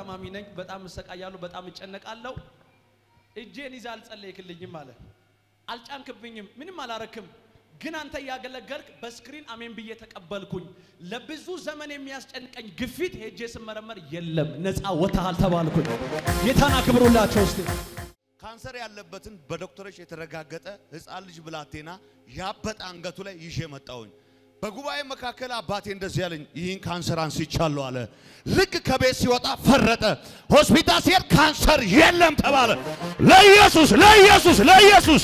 ታማሚ ነኝ። በጣም እሰቃያለሁ፣ በጣም እጨነቃለሁ። እጄን ይዛ አልጸለይክልኝም አለ። አልጫንክብኝም፣ ምንም አላረክም። ግን አንተ እያገለገልክ በስክሪን አሜን ብዬ ተቀበልኩኝ። ለብዙ ዘመን የሚያስጨንቀኝ ግፊት ሄጄ ስመረመር የለም፣ ነፃ ወጥተሃል ተባልኩኝ። ጌታን አክብሩላቸው እስቲ። ካንሰር ያለበትን በዶክተሮች የተረጋገጠ ህፃን ልጅ ብላቴና ያበጠ አንገቱ ላይ ይዤ መጣሁኝ። በጉባኤ መካከል አባቴ እንደዚህ ያለኝ ይህን ካንሰር አንስቻለሁ አለ። ልክ ከቤት ሲወጣ ፈረጠ። ሆስፒታል ሲሄድ ካንሰር የለም ተባለ። ለኢየሱስ ለኢየሱስ ለኢየሱስ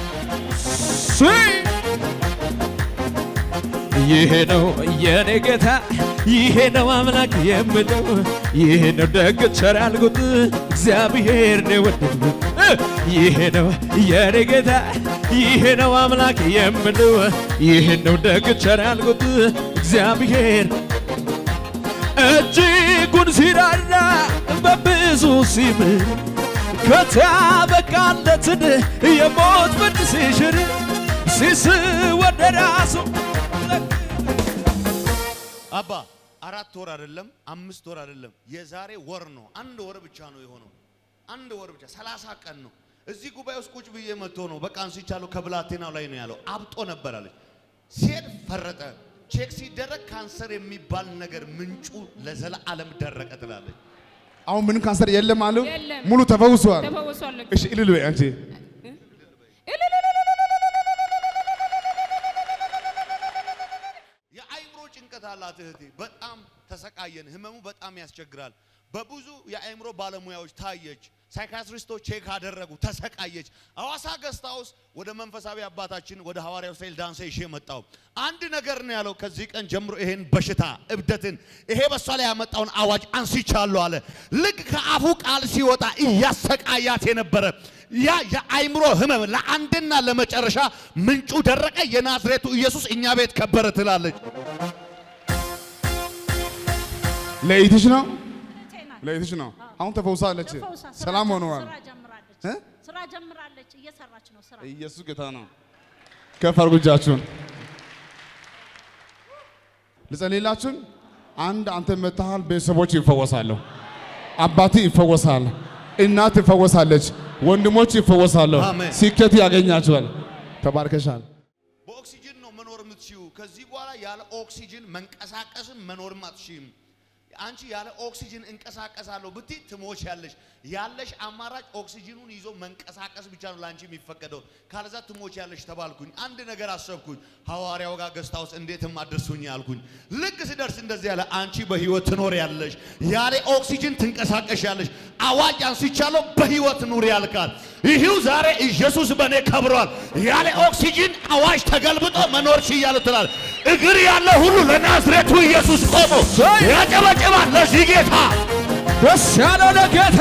ይሄ ነው የኔ ጌታ፣ ይሄ ነው አምላክ የምለው፣ ይሄ ነው ደግ ቸር ያልኩት እግዚአብሔር ነው የወደድኩት። ይሄ ነው የኔ ጌታ፣ ይሄ ነው አምላክ የምለው፣ ይሄ ነው ደግ ቸር ያልኩት እግዚአብሔር እጅጉን ሲራራ በብዙ ሲምር ከታበቃለትን የሞት ፍርድ ሲሽር ሲስ ወደ ራሱ አባ አራት ወር አይደለም አምስት ወር አይደለም የዛሬ ወር ነው። አንድ ወር ብቻ ነው የሆነው። አንድ ወር ብቻ ሰላሳ ቀን ነው። እዚህ ጉባኤ ውስጥ ቁጭ ብዬ መጥቶ ነው በቃ አንስቻለሁ ከብላቴናው ላይ ነው ያለው። አብጦ ነበር አለች። ሲሄድ ፈረጠ። ቼክ ሲደረግ ካንሰር የሚባል ነገር ምንጩ ለዘላለም ደረቀ ትላለች። አሁን ምን ካንሰር የለም አሉ የለም። ሙሉ ተፈውሷል። ተፈውሷል። እሺ እልል በይ አንቺ የአይምሮ ጭንቀት አላት እህቴ። በጣም ተሰቃየን። ህመሙ በጣም ያስቸግራል። በብዙ የአይምሮ ባለሙያዎች ታየች። ሳይካትሪስቶች ቼክ አደረጉ። ተሰቃየች። ሐዋሳ ገስት ሃውስ ወደ መንፈሳዊ አባታችን ወደ ሐዋርያው ሳይል ዳንሳ ይዤ መጣው። አንድ ነገር ነው ያለው። ከዚህ ቀን ጀምሮ ይሄን በሽታ እብደትን፣ ይሄ በሷ ላይ ያመጣውን አዋጅ አንስቻለሁ አለ። ልክ ከአፉ ቃል ሲወጣ እያሰቃያት የነበረ ያ የአይምሮ ህመም ለአንድና ለመጨረሻ ምንጩ ደረቀ። የናዝሬቱ ኢየሱስ እኛ ቤት ከበረ ትላለች። ለይትሽ ነው ቴና ለይትሽ ነው። አሁን ተፈውሳለች። ተፈውሳ ስራ ሰላም ጀም- ሆነዋል። ስራ ጀምራለች። እ? ስራ ጀምራለች። እየሰራች ነው ስራ። ኢየሱስ ጌታ ነው። ከፍ አድርጉ እጃችሁን። ልጸልይላችሁን። አንድ አንተ መታሃል፣ ቤተሰቦች ይፈወሳሉ። አባት ይፈወሳል፣ እናት ትፈወሳለች፣ ወንድሞች ይፈወሳሉ። አሜን። ስኬት ያገኛችኋል። ተባርከሻል። በኦክሲጅን ነው መኖር የምትችዩ። ከዚህ በኋላ ያለ ኦክሲጅን መንቀሳቀስም መኖርም አትችይም። አንቺ ያለ ኦክሲጅን እንቀሳቀሳለሁ ብትይ ትሞች ያለሽ ያለሽ አማራጭ ኦክሲጅኑን ይዞ መንቀሳቀስ ብቻ ነው ለአንቺ የሚፈቀደው። ካለዛ ትሞች ያለሽ ተባልኩኝ። አንድ ነገር አሰብኩኝ። ሐዋርያው ጋር ገስታ ውስጥ እንዴትም አድርሱኝ አልኩኝ። ልክ ስደርስ እንደዚህ ያለ አንቺ በህይወት ትኖር ያለሽ ያለ ኦክሲጅን ትንቀሳቀሽ ያለሽ አዋጅ አንስቻለሁ በህይወት ኑር ያልካል። ይህው ዛሬ ኢየሱስ በእኔ ከብሯል። ያለ ኦክሲጅን አዋጅ ተገልብጦ መኖር ችያለሁ ትላል። እግር ያለ ሁሉ ለናዝሬቱ ኢየሱስ ቆሞ ያጨበጭባል ለዚህ ጌታ ደስ ያለው ለጌታ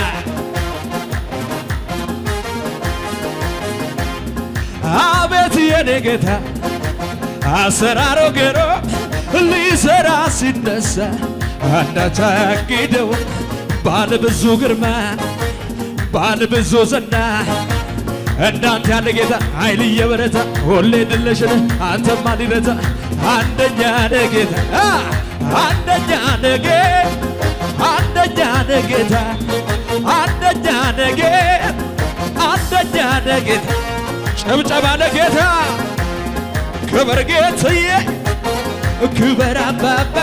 አቤት የኔ ጌታ አሰራሮ ገሮ ሊሰራ ሲነሳ አንዳች አያግደው ባለ ብዙ ግርማ ባለ ብዙ ዝና እንዳንተ ያለ ጌታ ኃይል እየበረታ ሁሌ ድለሽን አንተማ ሊረታ አንደኛ ነህ ጌታ አ! አንደኛ ነህ ጌታ አንደኛ ነህ ጌታ አንደኛ ነህ ጌታ አንደኛ ነህ ጌታ ጭብጨባ ለጌታ ክብር ጌትዬ ክብር አባባ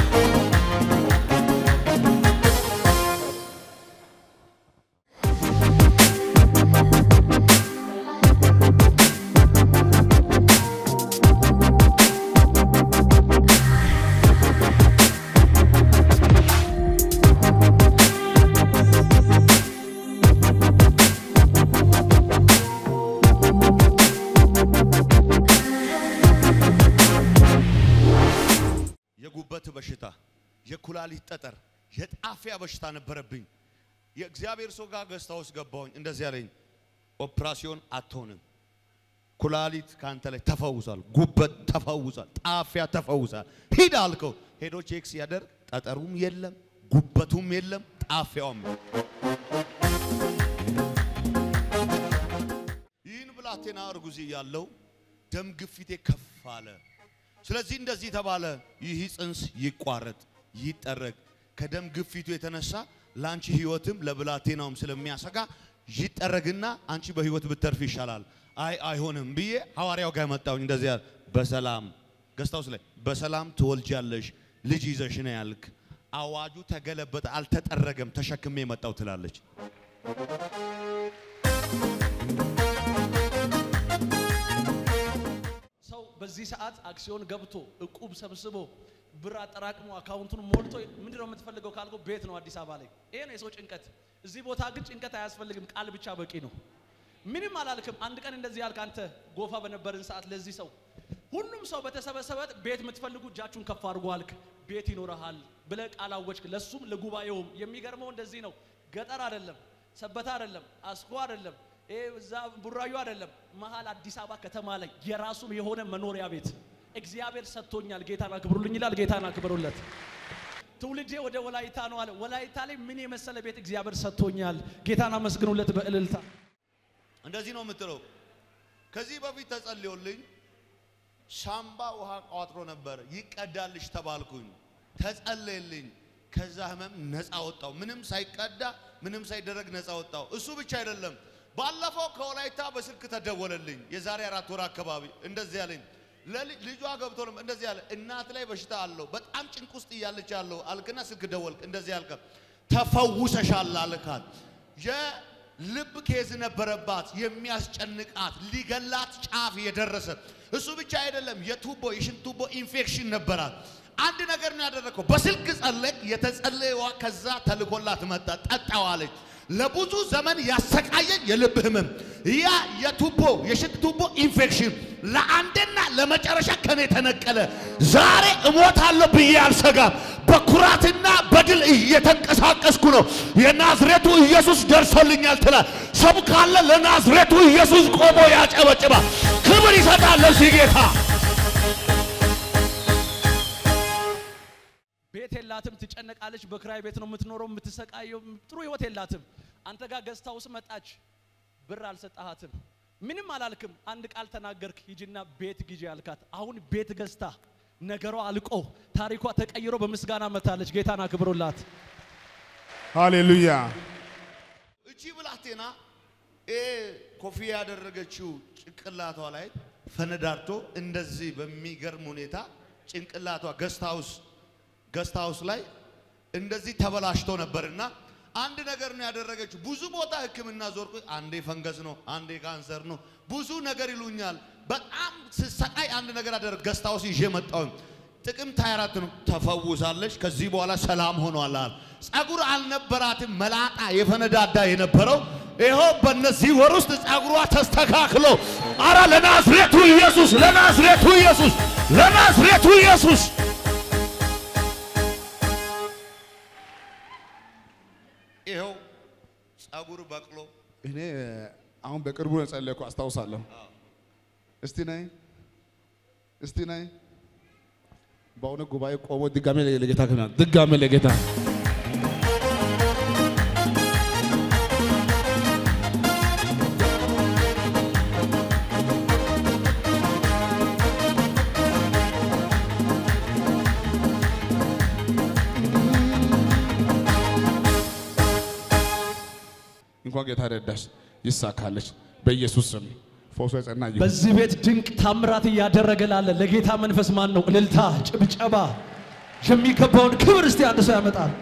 የጉበት በሽታ፣ የኩላሊት ጠጠር፣ የጣፊያ በሽታ ነበረብኝ። የእግዚአብሔር ሰው ጋር ገስታ ውስጥ ገባሁኝ። እንደዚህ ያለኝ ኦፕራሲዮን አትሆንም፣ ኩላሊት ከአንተ ላይ ተፈውሷል፣ ጉበት ተፈውሷል፣ ጣፊያ ተፈውሷል። ሂድ አልከው። ሄዶ ቼክ ሲያደርግ ጠጠሩም የለም፣ ጉበቱም የለም፣ ጣፊያውም የለም። ይህን ብላቴና እርጉዝ ያለው ደም ግፊቴ ከፍ አለ። ስለዚህ እንደዚህ ተባለ፣ ይህ ጽንስ ይቋረጥ፣ ይጠረግ። ከደም ግፊቱ የተነሳ ለአንቺ ህይወትም ለብላቴናውም ስለሚያሰጋ ይጠረግና አንቺ በህይወት ብትተርፍ ይሻላል። አይ አይሆንም ብዬ ሐዋርያው ጋር መጣሁኝ። እንደዚህ ያለ በሰላም ገስታውስ ላይ በሰላም ትወልጃለሽ ልጅ ይዘሽ ነው ያልክ። አዋጁ ተገለበጠ፣ አልተጠረገም፣ ተሸክሜ መጣው ትላለች። ሰው በዚህ ሰዓት አክሲዮን ገብቶ እቁብ ሰብስቦ ብር አጠራቅሞ አካውንቱን ሞልቶ ምንድን ነው የምትፈልገው ካልከው ቤት ነው አዲስ አበባ ላይ። ይሄ ነው የሰው ጭንቀት። እዚህ ቦታ ግን ጭንቀት አያስፈልግም፣ ቃል ብቻ በቂ ነው። ምንም አላልክም። አንድ ቀን እንደዚህ ያልክ አንተ ጎፋ በነበርን ሰዓት ለዚህ ሰው ሁሉም ሰው በተሰበሰበት ቤት የምትፈልጉ እጃችሁን ከፍ አድርጎ አልክ። ቤት ይኖረሃል ብለህ ቃል አወጅክ። ለሱም ለጉባኤውም የሚገርመው እንደዚህ ነው። ገጠር አይደለም፣ ሰበታ አይደለም፣ አስኮ አይደለም፣ ይሄ እዛ ቡራዩ አይደለም፣ መሀል አዲስ አበባ ከተማ ላይ የራሱም የሆነ መኖሪያ ቤት እግዚአብሔር ሰጥቶኛል። ጌታን አክብሩልኝ ይላል። ጌታን አክብሩለት። ትውልዴ ወደ ወላይታ ነው አለ። ወላይታ ላይ ምን የመሰለ ቤት እግዚአብሔር ሰጥቶኛል። ጌታን አመስግኑለት በእልልታ እንደዚህ ነው የምትለው። ከዚህ በፊት ተጸልዮልኝ ሳምባ ውሃ ቋጥሮ ነበር፣ ይቀዳልሽ ተባልኩኝ። ተጸለየልኝ። ከዛ ህመም ነፃ ወጣው። ምንም ሳይቀዳ ምንም ሳይደረግ ነፃ ወጣው። እሱ ብቻ አይደለም። ባለፈው ከወላይታ በስልክ ተደወለልኝ። የዛሬ አራት ወር አካባቢ እንደዚህ ያለኝ ለልጅ- ልጇ ገብቶ ነው እንደዚህ ያለ እናት ላይ በሽታ አለው በጣም ጭንቅ ውስጥ እያለች ያለው አልክና ስልክ ደወልክ። እንደዚህ ያልከ ተፈውሰሻል አልካት። የልብ ኬዝ ነበረባት የሚያስጨንቃት ሊገላት ጫፍ የደረሰ እሱ ብቻ አይደለም፣ የቱቦ የሽንት ቱቦ ኢንፌክሽን ነበራት። አንድ ነገር ነው ያደረገው። በስልክ ጸለቅ የተጸለየዋ ከዛ ተልኮላት መጣ ጠጣዋለች። ለብዙ ዘመን ያሰቃየኝ የልብ ህመም ያ የቱቦ የሽንት ቱቦ ኢንፌክሽን ለአንድና ለመጨረሻ ከኔ ተነቀለ። ዛሬ እሞታለሁ ብዬ አልሰጋም። በኩራትና በድል እየተንቀሳቀስኩ ነው። የናዝሬቱ ኢየሱስ ደርሶልኛል ትላል። ሰው ካለ ለናዝሬቱ ኢየሱስ ቆሞ ያጨበጭባል። ክብር ይሰጣል ለዚህ ጌታ። ቤት የላትም፣ ትጨነቃለች። በክራይ ቤት ነው የምትኖረው፣ የምትሰቃየው። ጥሩ ህይወት የላትም። አንተ ጋር ገዝታ ውስጥ መጣች፣ ብር አልሰጣሃትም፣ ምንም አላልክም። አንድ ቃል ተናገርክ፣ ሂጂና ቤት ግዢ አልካት። አሁን ቤት ገዝታ ነገሯ አልቆ ታሪኳ ተቀይሮ በምስጋና መታለች። ጌታን አክብሩላት። ሃሌሉያ። እቺ ብላቴና ይሄ ኮፍያ ያደረገችው ጭንቅላቷ ላይ ፈነዳርቶ እንደዚህ በሚገርም ሁኔታ ጭንቅላቷ ገስት ሃውስ ገስት ሃውስ ላይ እንደዚህ ተበላሽቶ ነበርና አንድ ነገር ነው ያደረገችው። ብዙ ቦታ ሕክምና ዞርኩ። አንዴ ፈንገስ ነው፣ አንዴ ካንሰር ነው፣ ብዙ ነገር ይሉኛል። በጣም ስሰቃይ አንድ ነገር አደረግ ገስት ሃውስ ይዤ መጣሁ። ጥቅምት 24 ነው ተፈውሳለች። ከዚህ በኋላ ሰላም ሆኗል። አለ። ጸጉር አልነበራትም፣ መላጣ የፈነዳዳ የነበረው ይኸው በእነዚህ ወር ውስጥ ጸጉሯ ተስተካክሎ፣ አረ ለናዝሬቱ ኢየሱስ፣ ለናዝሬቱ ኢየሱስ፣ ለናዝሬቱ ኢየሱስ ይኸው ጸጉር በቅሎ እኔ አሁን በቅርቡ ነው ጸለይኩ አስታውሳለሁ። እስቲ ነይ እስቲ ነይ። በእውነት ጉባኤ ቆሞ ድጋሜ ለጌታ ክብር ድጋሜ ለጌታ እንኳን ጌታ ረዳሽ፣ ይሳካለች በኢየሱስ ስም ፈውሶ የጸና ይሁን። በዚህ ቤት ድንቅ ታምራት እያደረገ ላለ ለጌታ መንፈስ ማን ነው? እልልታ፣ ጭብጨባ የሚገባውን ክብር እስቲ አንድ ሰው ያመጣል።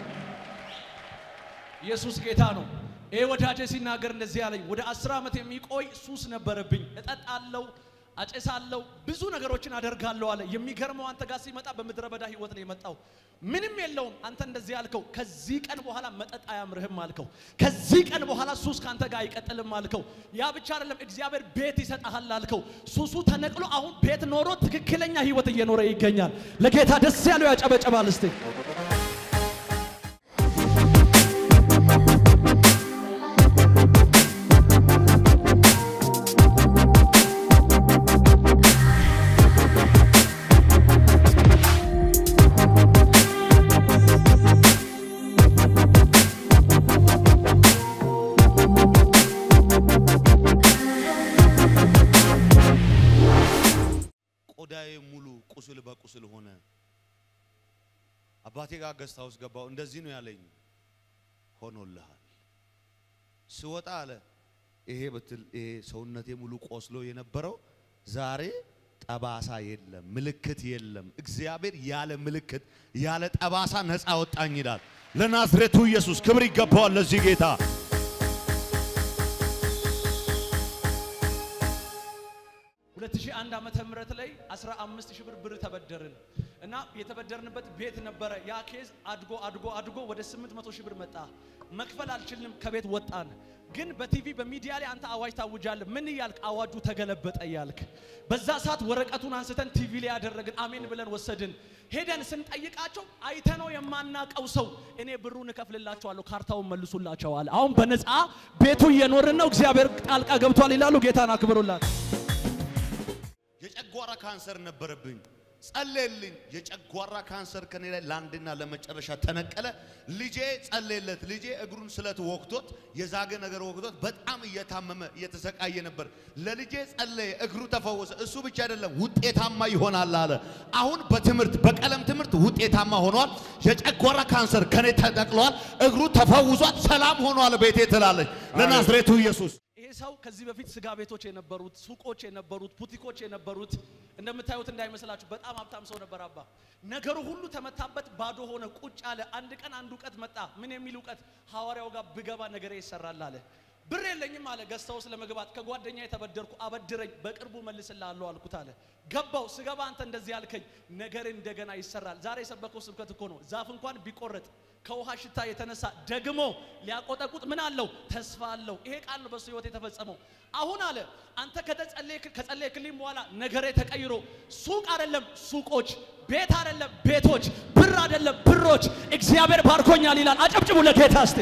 ኢየሱስ ጌታ ነው። ይሄ ወዳጄ ሲናገር እንደዚህ ያለኝ ወደ አስር ዓመት የሚቆይ ሱስ ነበረብኝ። እጠጣለሁ፣ አጨሳለሁ፣ ብዙ ነገሮችን አደርጋለሁ አለ። የሚገርመው አንተ ጋር ሲመጣ በምድረ በዳ ህይወት ነው የመጣው። ምንም የለውም። አንተ እንደዚህ ያልከው ከዚህ ቀን በኋላ መጠጥ አያምርህም አልከው። ከዚህ ቀን በኋላ ሱስ ካንተ ጋር አይቀጥልም አልከው። ያ ብቻ አይደለም፣ እግዚአብሔር ቤት ይሰጣሃል አልከው። ሱሱ ተነቅሎ አሁን ቤት ኖሮ ትክክለኛ ህይወት እየኖረ ይገኛል። ለጌታ ደስ ያለው ያጨበጨባል እስቲ ቆዳዬ ሙሉ ቁስል በቁስል ሆነ። አባቴ ጋር ገስት ሃውስ ገባው። እንደዚህ ነው ያለኝ። ሆኖልሃል። ስወጣ አለ ይሄ ብትል ይሄ ሰውነቴ ሙሉ ቆስሎ የነበረው ዛሬ ጠባሳ የለም፣ ምልክት የለም። እግዚአብሔር ያለ ምልክት ያለ ጠባሳ ነፃ ወጣኝ ይላል። ለናዝሬቱ ኢየሱስ ክብር ይገባዋል ለዚህ ጌታ። ሁለት ሺህ አንድ ዓመተ ምህረት ላይ 15 ሺህ ብር ብር ተበደርን እና የተበደርንበት ቤት ነበረ። ያ ኬዝ አድጎ አድጎ አድጎ ወደ 800 ሺህ ብር መጣ። መክፈል አልችልም፣ ከቤት ወጣን። ግን በቲቪ በሚዲያ ላይ አንተ አዋጅ ታውጃለህ። ምን እያልክ አዋጁ ተገለበጠ እያልክ በዛ ሰዓት ወረቀቱን አንስተን ቲቪ ላይ ያደረግን አሜን ብለን ወሰድን። ሄደን ስንጠይቃቸው አይተነው የማናቀው ሰው እኔ ብሩን እከፍልላቸዋለሁ ካርታውን መልሱላቸዋል። አሁን በነፃ ቤቱ እየኖርን ነው። እግዚአብሔር ጣልቃ ገብቷል ይላሉ። ጌታን አክብሩላት። የጨጓራ ካንሰር ነበረብኝ። ጸለየልኝ። የጨጓራ ካንሰር ከኔ ላይ ለአንድና ለመጨረሻ ተነቀለ። ልጄ ጸለየለት። ልጄ እግሩን ስለት ወቅቶት የዛገ ነገር ወቅቶት በጣም እየታመመ እየተሰቃየ ነበር። ለልጄ ጸለየ፣ እግሩ ተፈወሰ። እሱ ብቻ አይደለም ውጤታማ ይሆናል አለ። አሁን በትምህርት በቀለም ትምህርት ውጤታማ ሆኗል። የጨጓራ ካንሰር ከኔ ተነቅሏል። እግሩ ተፈውሷል። ሰላም ሆኗል። ቤቴ ትላለች ለናዝሬቱ ኢየሱስ ይሄ ሰው ከዚህ በፊት ስጋ ቤቶች የነበሩት ሱቆች የነበሩት ቡቲኮች የነበሩት እንደምታዩት እንዳይመስላችሁ በጣም ሀብታም ሰው ነበር። አባ ነገሩ ሁሉ ተመታበት፣ ባዶ ሆነ፣ ቁጭ አለ። አንድ ቀን አንድ እውቀት መጣ። ምን የሚል እውቀት? ሐዋርያው ጋር ብገባ ነገሬ ይሰራል አለ። ብር የለኝም አለ። ገዝተው ለመግባት ከጓደኛ የተበደርኩ አበድረኝ፣ በቅርቡ መልስልሃለሁ አልኩት አለ። ገባው። ስገባ አንተ እንደዚህ ያልከኝ ነገር እንደገና ይሰራል። ዛሬ የሰበከው ስብከት እኮ ነው። ዛፍ እንኳን ቢቆረጥ ከውሃ ሽታ የተነሳ ደግሞ ሊያቆጠቁጥ ምን አለው? ተስፋ አለው። ይሄ ቃል ነው በሱ ህይወት የተፈጸመው። አሁን አለ አንተ ከጸለይክልኝ በኋላ ነገሬ ተቀይሮ ሱቅ አይደለም ሱቆች፣ ቤት አይደለም ቤቶች፣ ብር አይደለም ብሮች፣ እግዚአብሔር ባርኮኛል ይላል። አጨብጭቡ ለጌታ እስቲ።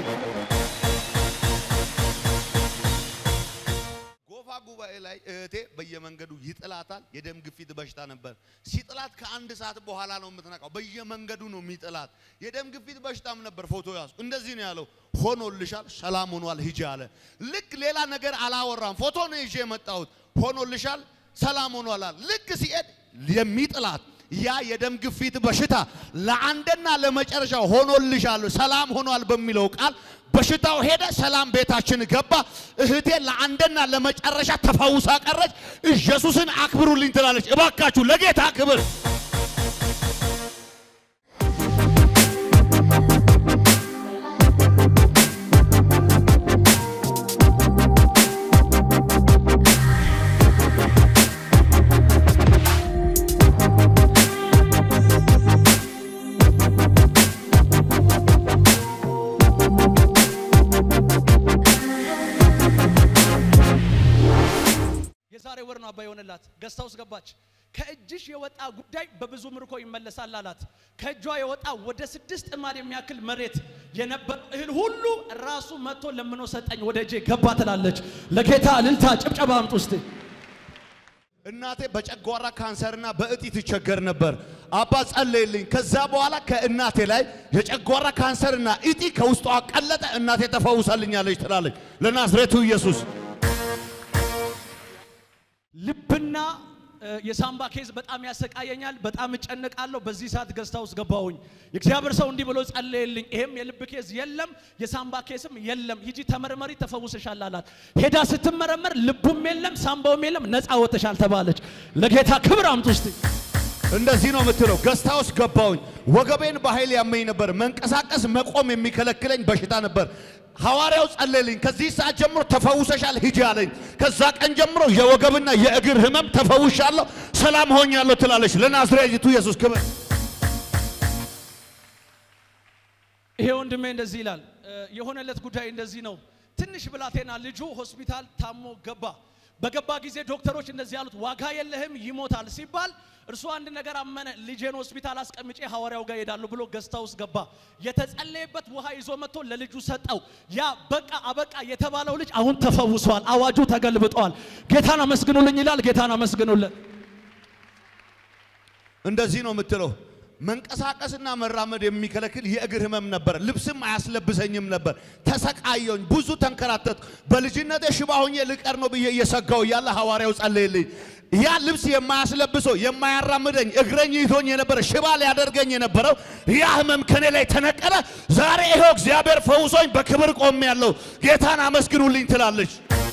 ጎፋ ጉባኤ ላይ እህቴ በየመንገዱ ይጥላታል። የደም ግፊት በሽታ ነበር። ሲጥላት ከአንድ ሰዓት በኋላ ነው የምትነቃው። በየመንገዱ ነው የሚጥላት። የደም ግፊት በሽታም ነበር። ፎቶ ያዙ። እንደዚህ ነው ያለው፣ ሆኖልሻል፣ ሰላም ሆኗል፣ ሂጂ አለ። ልክ ሌላ ነገር አላወራም። ፎቶ ነው ይዤ የመጣሁት። ሆኖልሻል፣ ሰላም ሆኗል አለ። ልክ ሲሄድ የሚጥላት ያ የደም ግፊት በሽታ ለአንድና ለመጨረሻ ሆኖልሻል፣ ሰላም ሆኗል በሚለው ቃል በሽታው ሄደ፣ ሰላም ቤታችን ገባ። እህቴ ለአንድና ለመጨረሻ ተፈውሳ ቀረች። ኢየሱስን አክብሩልኝ ትላለች። እባካችሁ ለጌታ ክብር የዛሬ ወር ነው አባ የሆነላት ገዝታ ውስጥ ገባች። ከእጅሽ የወጣ ጉዳይ በብዙ ምርኮ ይመለሳል አላት። ከእጇ የወጣ ወደ ስድስት ጥማድ የሚያክል መሬት የነበረ እህል ሁሉ ራሱ መጥቶ ለምኖ ሰጠኝ፣ ወደ እጄ ገባ ትላለች። ለጌታ እልልታ ጭብጨባ አምጡ እስቲ። እናቴ በጨጓራ ካንሰርና በእጢ ትቸገር ነበር። አባ ጸለይልኝ። ከዛ በኋላ ከእናቴ ላይ የጨጓራ ካንሰርና እጢ ከውስጧ ቀለጠ። እናቴ ተፈውሳልኛለች ትላለች። ለናዝሬቱ ኢየሱስ ልብና እ፣ የሳምባ ኬዝ በጣም ያሰቃየኛል። በጣም እጨነቃለሁ። በዚህ ሰዓት ገዝታ ውስጥ ገባሁኝ። የእግዚአብሔር ሰው እንዲህ ብሎ ጸለየልኝ። ይሄም የልብ ኬዝ የለም፣ የሳምባ ኬዝም የለም። ሂጂ ተመርመሪ፣ ተፈውሰሻል አላት። ሄዳ ስትመረመር ልቡም የለም፣ ሳምባውም የለም፣ ነፃ ወጥተሻል ተባለች። ለጌታ ክብር አምጡ እስቲ። እንደዚህ ነው የምትለው። ገስታ ውስጥ ገባሁኝ። ወገቤን በኃይል ያመኝ ነበር። መንቀሳቀስ መቆም የሚከለክለኝ በሽታ ነበር። ሐዋርያው ጸለልኝ። ከዚህ ሰዓት ጀምሮ ተፈውሰሻል ሂጂ አለኝ። ከዛ ቀን ጀምሮ የወገብና የእግር ህመም ተፈውሻለሁ፣ ሰላም ሆኛለሁ ትላለች። ለናዝሬቱ ኢየሱስ ክብር። ይሄ ወንድሜ እንደዚህ ይላል። እ፣ የሆነለት ጉዳይ እንደዚህ ነው። ትንሽ ብላቴና ልጁ ሆስፒታል ታሞ ገባ። በገባ ጊዜ ዶክተሮች እንደዚህ ያሉት ዋጋ የለህም ይሞታል ሲባል እርሱ አንድ ነገር አመነ። ልጄን ሆስፒታል አስቀምጬ ሐዋርያው ጋር ሄዳለሁ ብሎ ገዝታ ውስጥ ገባ። የተጸለየበት ውሃ ይዞ መጥቶ ለልጁ ሰጠው። ያ በቃ አበቃ የተባለው ልጅ አሁን ተፈውሷል። አዋጁ ተገልብጧል። ጌታን አመስግኑልኝ ይላል። ጌታን አመስግኑልን። እንደዚህ ነው የምትለው። መንቀሳቀስና መራመድ የሚከለክል የእግር ህመም ነበር። ልብስም አያስለብሰኝም ነበር። ተሰቃየሁኝ፣ ብዙ ተንከራተት። በልጅነቴ ሽባ ሆኜ ልቀር ነው ብዬ እየሰጋው እያለ ሐዋርያው ጸለየልኝ። ያ ልብስ የማያስለብሰው የማያራምደኝ እግረኝ ይዞኝ የነበረ ሽባ ሊያደርገኝ የነበረው ያ ህመም ከኔ ላይ ተነቀለ። ዛሬ ይኸው እግዚአብሔር ፈውሶኝ በክብር ቆሜ ያለው ጌታን አመስግኑልኝ ትላለች።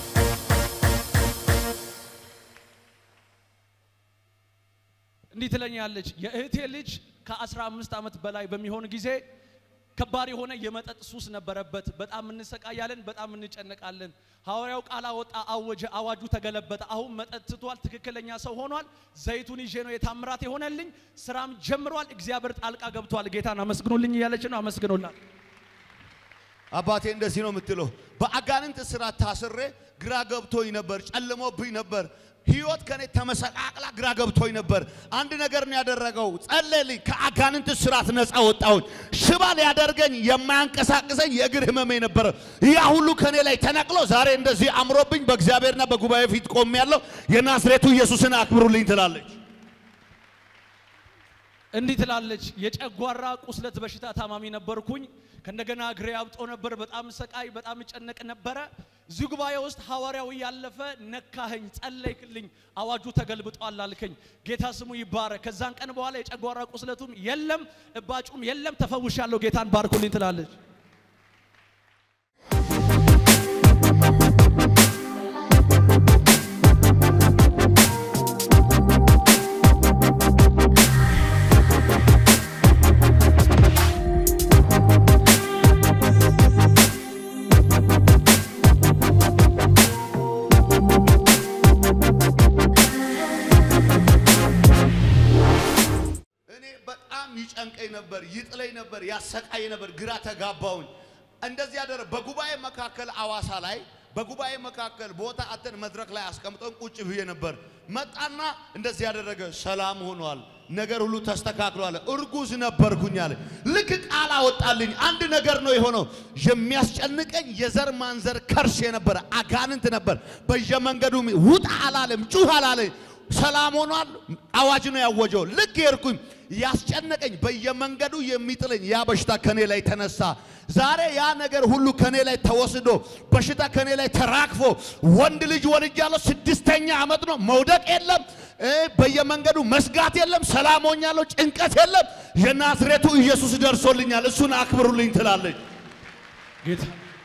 እንዲህ ትለኛለች። የእህቴ ልጅ ከ15 ዓመት በላይ በሚሆን ጊዜ ከባድ የሆነ የመጠጥ ሱስ ነበረበት። በጣም እንሰቃያለን፣ በጣም እንጨነቃለን። ሐዋርያው ቃል አወጣ፣ አወጀ፣ አዋጁ ተገለበጠ። አሁን መጠጥ ትቷል፣ ትክክለኛ ሰው ሆኗል። ዘይቱን ይዤ ነው የታምራት የሆነልኝ። ስራም ጀምሯል። እግዚአብሔር ጣልቃ ገብቷል። ጌታን አመስግኑልኝ እያለች ነው። አመስግኑላት። አባቴ እንደዚህ ነው የምትለው። በአጋንንት እስራት ታስሬ ግራ ገብቶኝ ነበር፣ ጨልሞብኝ ነበር። ህይወት ከኔ ተመሰቃቅላ ግራ ገብቶኝ ነበር። አንድ ነገር ነው ያደረገው፣ ጸለልኝ። ከአጋንንት እስራት ነፃ ወጣሁኝ። ሽባ ሊያደርገኝ የማያንቀሳቅሰኝ የእግር ህመሜ ነበረ። ያ ሁሉ ከኔ ላይ ተነቅሎ ዛሬ እንደዚህ አምሮብኝ በእግዚአብሔርና በጉባኤ ፊት ቆሜ ያለው የናዝሬቱ ኢየሱስን አክብሩልኝ ትላለች። እንዲህ ትላለች። የጨጓራ ቁስለት በሽታ ታማሚ ነበርኩኝ። ከእንደገና እግሬ አብጦ ነበር። በጣም ሰቃይ፣ በጣም እጨነቅ ነበረ። እዚህ ጉባኤ ውስጥ ሐዋርያው ያለፈ ነካኸኝ፣ ጸለይክልኝ፣ አዋጁ ተገልብጧል አልከኝ። ጌታ ስሙ ይባረክ። ከዛን ቀን በኋላ የጨጓራ ቁስለቱም የለም፣ እባጩም የለም፣ ተፈውሻለሁ። ጌታን ባርኩልኝ ትላለች። እኔ በጣም ይጨንቀኝ ነበር፣ ይጥለኝ ነበር፣ ያሰቃይ ነበር፣ ግራ ተጋባውኝ። እንደዚህ ያደረ በጉባኤ መካከል አዋሳ ላይ በጉባኤ መካከል ቦታ አተን መድረክ ላይ አስቀምጠን ቁጭ ብዬ ነበር። መጣና እንደዚህ ያደረገ ሰላም ሆኗል፣ ነገር ሁሉ ተስተካክሏል። እርጉዝ ነበርኩኝ አለ። ልክ ቃል አወጣልኝ። አንድ ነገር ነው የሆነው። የሚያስጨንቀኝ የዘር ማንዘር ከርስ የነበረ አጋንንት ነበር። በየመንገዱ ውጣ አላለም፣ ጩህ አላለኝ። ሰላም ሆኗል። አዋጅ ነው ያወጀው። ልክ የርኩኝ ያስጨነቀኝ በየመንገዱ የሚጥለኝ ያ በሽታ ከኔ ላይ ተነሳ። ዛሬ ያ ነገር ሁሉ ከኔ ላይ ተወስዶ በሽታ ከኔ ላይ ተራግፎ ወንድ ልጅ ወልጃለሁ። ስድስተኛ ዓመት ነው። መውደቅ የለም እ በየመንገዱ መስጋት የለም። ሰላም ሆኛለሁ። ጭንቀት የለም። የናዝሬቱ ኢየሱስ ደርሶልኛል። እሱን አክብሩልኝ ትላለች። ጌታ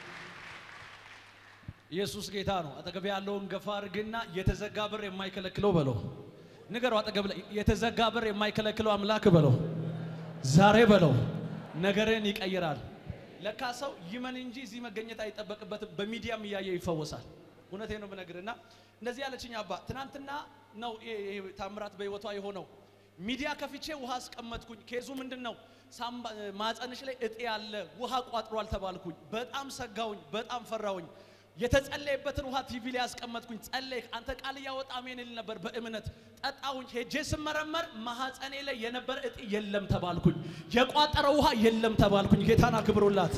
ኢየሱስ ጌታ ነው። አጠገብ ያለውን ገፋ አድርግና የተዘጋ በር የማይከለክለው በለው። ንገረው። አጠገብ ላይ የተዘጋ በር የማይከለክለው አምላክ በለው። ዛሬ በለው ነገርን ይቀይራል። ለካ ሰው ይመን እንጂ እዚህ መገኘት አይጠበቅበትም። በሚዲያም እያየ ይፈወሳል። እውነቴ ነው ብነግርና እንደዚህ ያለችኝ አባ ትናንትና ነው ይሄ ይሄ ታምራት በህይወቷ የሆነው። ሚዲያ ከፍቼ ውሃ አስቀመጥኩኝ። ኬዙ ምንድን ነው? ሳምባ ማፀንሽ ላይ እጤ ያለ ውሃ ቋጥሯል ተባልኩኝ። በጣም ሰጋውኝ፣ በጣም ፈራውኝ። የተጸለየበትን ውሃ ቲቪ ላይ ያስቀመጥኩኝ። ጸለይክ አንተ ቃል እያወጣ አሜን ል ነበር በእምነት ጠጣሁኝ። ሄጄ ስመረመር ማህፀኔ ላይ የነበረ እጢ የለም ተባልኩኝ። የቋጠረ ውሃ የለም ተባልኩኝ። ጌታን አክብሩላት።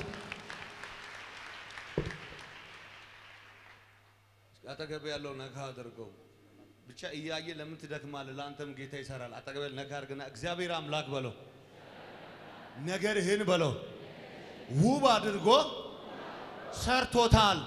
አጠገብ ያለው ነካ አድርገው። ብቻ እያየ ለምን ትደክማለህ? ለአንተም ጌታ ይሰራል። አጠገብ ነካ አድርግና እግዚአብሔር አምላክ በለው፣ ነገርህን በለው፣ ውብ አድርጎ ሰርቶታል።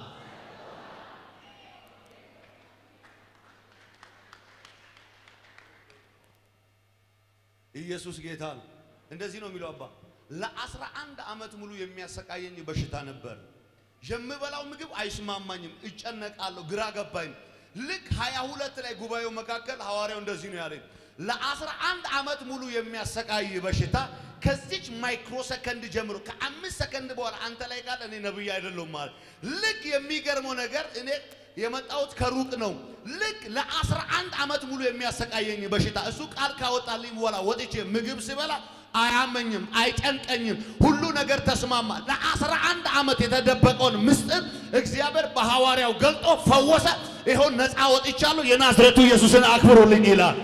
ኢየሱስ ጌታ ነው። እንደዚህ ነው የሚለው አባ ለአስራ አንድ ዓመት ሙሉ የሚያሰቃየኝ በሽታ ነበር። የምበላው ምግብ አይስማማኝም፣ እጨነቃለሁ፣ ግራ ገባኝ። ልክ ሀያ ሁለት ላይ ጉባኤው መካከል ሐዋርያው እንደዚህ ነው ያለኝ ለአስራ አንድ ዓመት ሙሉ የሚያሰቃይ በሽታ ከዚች ማይክሮ ሰከንድ ጀምሮ ከአምስት ሰከንድ በኋላ አንተ ላይ ቃል እኔ ነብይ አይደለሁም ማለት ልክ የሚገርመው ነገር እኔ የመጣሁት ከሩቅ ነው። ልክ ለአስራ አንድ ዓመት ሙሉ የሚያሰቃየኝ በሽታ እሱ ቃል ካወጣልኝ በኋላ ወጥቼ ምግብ ስበላ አያመኝም፣ አይጨንቀኝም፣ ሁሉ ነገር ተስማማ። ለአስራ አንድ ዓመት የተደበቀውን ምስጢር እግዚአብሔር በሐዋርያው ገልጦ ፈወሰ። ይኸው ነፃ ወጥቻለሁ። የናዝሬቱ ኢየሱስን አክብሩልኝ ይላል።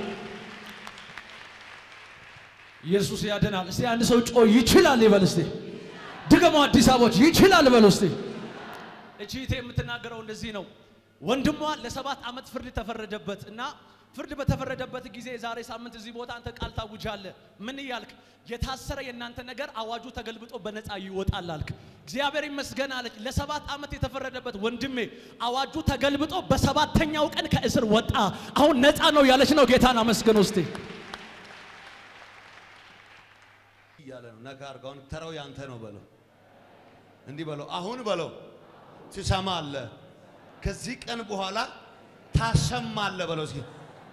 ኢየሱስ ያድናል። እስቲ አንድ ሰው ጮ ይችላል ይበል። እስቲ ድገሙ። አዲስ አበቦች ይችላል በሉ እስቲ። እቺ እህቴ የምትናገረው እንደዚህ ነው። ወንድሟ ለሰባት ዓመት ፍርድ ተፈረደበት እና ፍርድ በተፈረደበት ጊዜ የዛሬ ሳምንት እዚህ ቦታ አንተ ቃል ታውጃለህ። ምን እያልክ? የታሰረ የእናንተ ነገር አዋጁ ተገልብጦ በነፃ ይወጣል አልክ። እግዚአብሔር ይመስገን አለች። ለሰባት ዓመት የተፈረደበት ወንድሜ አዋጁ ተገልብጦ በሰባተኛው ቀን ከእስር ወጣ። አሁን ነፃ ነው ያለች ነው። ጌታን አመስግን ውስጤ እያለ ነው። ነካ አድርገው። አሁን ተራው ያንተ ነው በለው። እንዲህ በለው። አሁን በለው ትሰማለህ። ከዚህ ቀን በኋላ ታሰማለህ በለው። እስኪ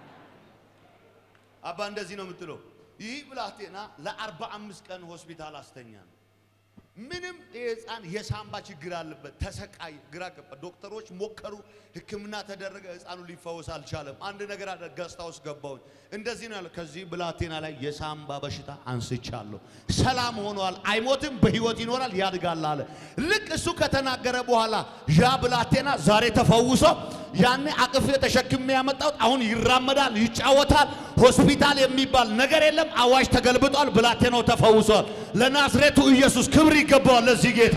አባ እንደዚህ ነው የምትለው። ይህ ብላቴና ለአርባ አምስት ቀን ሆስፒታል አስተኛ ነው። ምንም ይህ ህፃን የሳምባ ችግር አለበት። ተሰቃይ፣ ግራ ገባ። ዶክተሮች ሞከሩ፣ ሕክምና ተደረገ። ህፃኑ ሊፈወስ አልቻለም። አንድ ነገር አለ። ገዝታ ውስጥ ገባሁኝ። እንደዚህ ነው ያለው። ከዚህ ብላቴና ላይ የሳምባ በሽታ አንስቻለሁ። ሰላም ሆኗል። አይሞትም፣ በህይወት ይኖራል፣ ያድጋል አለ። ልክ እሱ ከተናገረ በኋላ ያ ብላቴና ዛሬ ተፈውሶ ያኔ አቅፌ ተሸክሜ ያመጣሁት አሁን ይራመዳል፣ ይጫወታል። ሆስፒታል የሚባል ነገር የለም። አዋጅ ተገልብጧል። ብላቴናው ተፈውሷል። ለናዝሬቱ ኢየሱስ ክብር ይገባዋል። ለዚህ ጌታ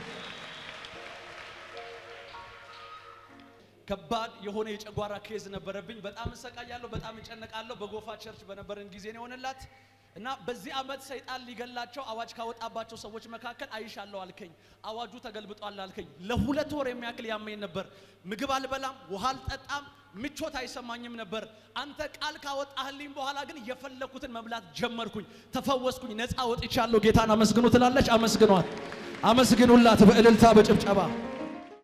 ከባድ የሆነ የጨጓራ ኬዝ ነበረብኝ። በጣም እሰቃያለሁ፣ በጣም እጨነቃለሁ። በጎፋ ቸርች በነበረን ጊዜ ነው የሆነላት እና በዚህ ዓመት ሰይጣን ሊገላቸው አዋጅ ካወጣባቸው ሰዎች መካከል አይሻለሁ አልከኝ። አዋጁ ተገልብጧል አልከኝ። ለሁለት ወር የሚያክል ያመኝ ነበር። ምግብ አልበላም፣ ውሃ አልጠጣም፣ ምቾት አይሰማኝም ነበር። አንተ ቃል ካወጣህልኝ በኋላ ግን የፈለኩትን መብላት ጀመርኩኝ፣ ተፈወስኩኝ፣ ነፃ ወጥቻለሁ። ጌታን አመስግኑ ትላለች። አመስግኗት፣ አመስግኑላት በእልልታ በጭብጨባ